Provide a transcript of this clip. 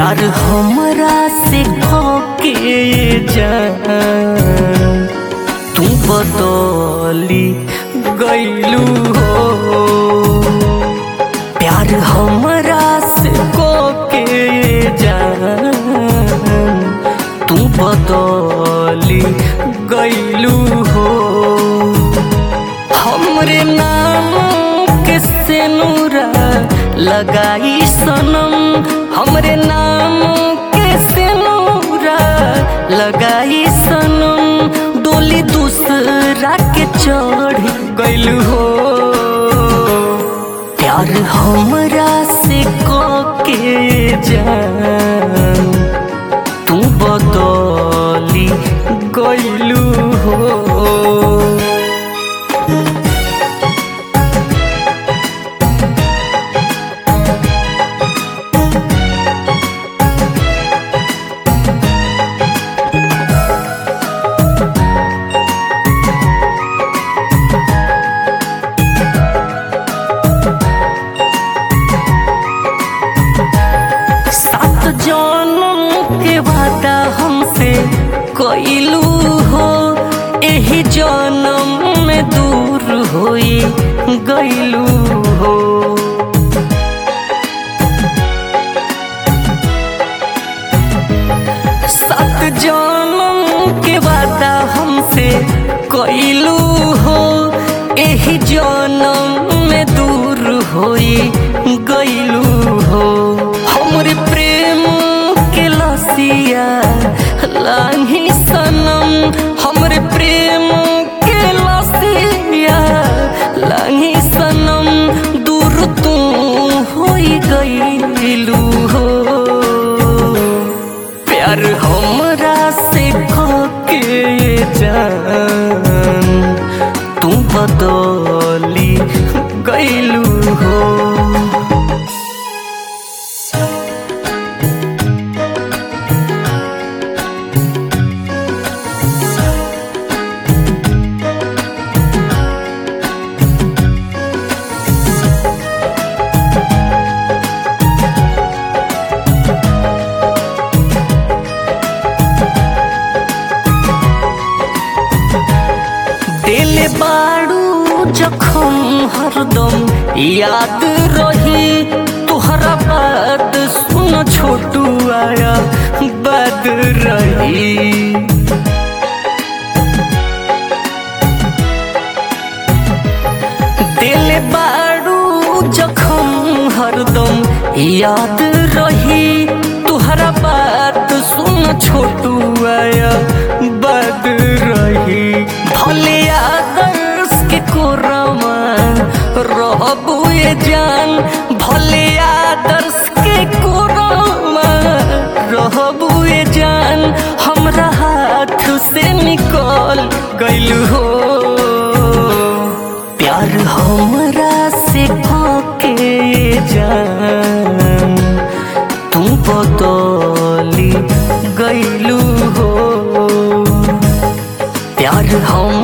प्यार हमरा से खोके जान तू बदली गईलू हो प्यार हमरा से खोके जान तू बदली गईलू हो हमरे नाम के सेनुरा लगाई सनम हमरे नाम के सेनुरा लगाई सनम डोली दूसरा के चढ़ गइल हो प्यार हमरा से के जान तू बदली गइलू हो सात जन्म के वादा हमसे कइलू हो एही जन्म में दूर होई गइलू हो सात जन्म के वादा हमसे कइलू हो एही जन्म में दूर होई गइलू हो हमरे प्रेम के लसिया लाही सनम हमरे प्रेम के लसिया लाही सनम दूर तू होई गइलू हो प्यार हमरा से के जान तू बदली गइलू हो दिल बाड़ू जखम हरदम याद रही तुहरा बात सुन छोटू आया बद रही दिल बाड़ू जखम हरदम याद रही तुहरा बात सुन छोटू आया बद रही भले आदर्श के कोरमा रहबू ये जान भले आदर्श के कोरमा रहबू ये जान हमरा हाथ से निकल गइल हो प्यार हमरा से के जान तू बदली गइलू हो प्यार हम